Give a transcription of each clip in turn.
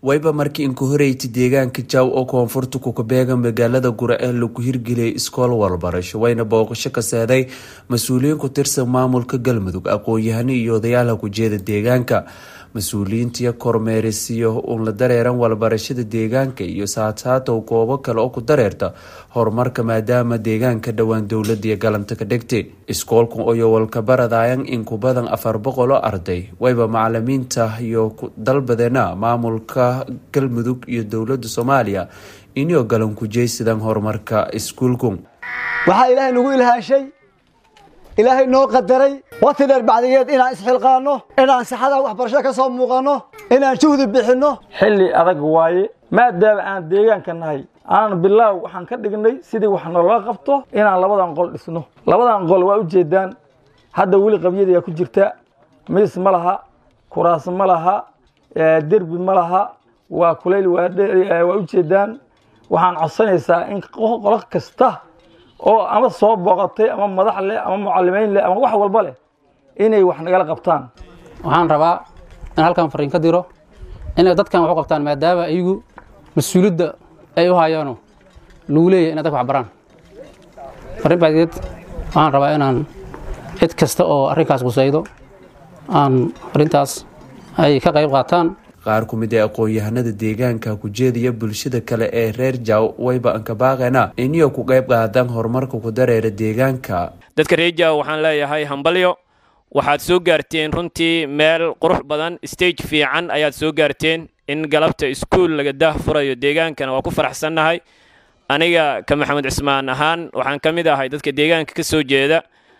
wayba markii inka horeyti deegaanka jaaw oo koonfurta kukabeega magaalada gura ee lagu hirgeliyay iskool walbarasho wayna booqasho ka seeday mas-uuliyiin ku tirsan maamulka galmudug aqoon-yahano iyo odayaala kujeeda deegaanka mas-uuliyiintiyo kormeerisiyo uun la dareeran walbarashada deegaanka iyo saataatow goobo kale oo ku dareerta horumarka maadaama deegaanka dhowaan dowladiiyo galanta ka dhigtay iskoolka oyo walkabaradayan in ku badan afar boqol oo arday wayba macalimiinta iyo dalbadeena maamulka galmudug iyo dowlada soomaaliya inio galan kujeysadaan horumarka iskuulku waxaa ilaahay nagu ilhaashay ilaahay noo qadaray waqti dheer bacdigeed inaan isxilqaano inaan saxada waxbarasho ka soo muuqanno inaan juhdi bixinno xilli adag waaye maadaama aan deegaanka nahay aan bilaaw waxaan ka dhignay sidii wax naloo qabto inaan labadan qol dhisno labadan qol waa ujeedaan hadda weli qabyadayaa ku jirta miis ma laha kuraas ma laha derbi ma laha waa kulayl waa ujeedaan waxaan codsanaysaa in qolo kasta oo ama soo booqatay ama madax leh ama mucalimiin leh ama wax walba leh inay wax nagala qabtaan waxaan rabaa in halkan fariin ka diro inay dadkan wax u qabtaan maadaama iyagu mas-uuliyadda ay u hayaano lagu leeyahy inay dadka wax baraan farriin bacdigeed waxaan rabaa inaan cid kasta oo arrinkaas qusaydo aan arrintaas ay ka qayb qaataan qaar ku mid ee aqoon-yahanada deegaanka kujeediya bulshada kale ee reer jaaw wayba ankabaaqena iniyo ku qayb qaadaan horumarka ku dareera deegaanka dadka reer jaaw waxaan leeyahay hambalyo waxaad soo gaarteen runtii meel qurux badan stage fiican ayaad soo gaarteen in galabta iskuul laga daah furayo deegaankana waa ku faraxsannahay aniga ka maxamed cismaan ahaan waxaan ka mid ahay dadka deegaanka ka soo jeeda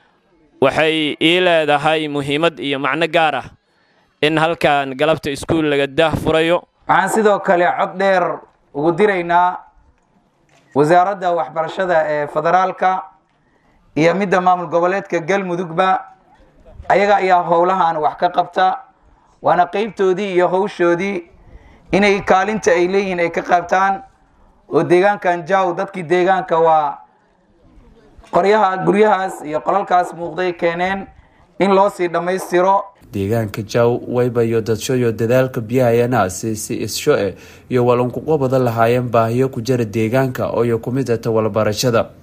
waxay ii leedahay muhiimad iyo macno gaar ah in halkan galabta iskuul laga daah furayo waxaan sidoo kale cod dheer ugu diraynaa wasaaradda waxbarashada ee federaalka iyo midda maamul goboleedka galmudugba ayaga ayaa howlahan wax ka qabta waana qeybtoodii iyo howshoodii inay kaalinta ay leeyihiin ay ka qaabtaan oo deegaankan jaw dadkii deegaanka waa qoryaha guryahaas iyo qolalkaas muuqday keeneen in loo sii dhammaystiro deegaanka jaaw waybayo dadshoyo dadaalka biyahayana si si issho e iyo walankuqobada lahaayeen baahiyo ku jira deegaanka ooyo ku mid ata walbarashada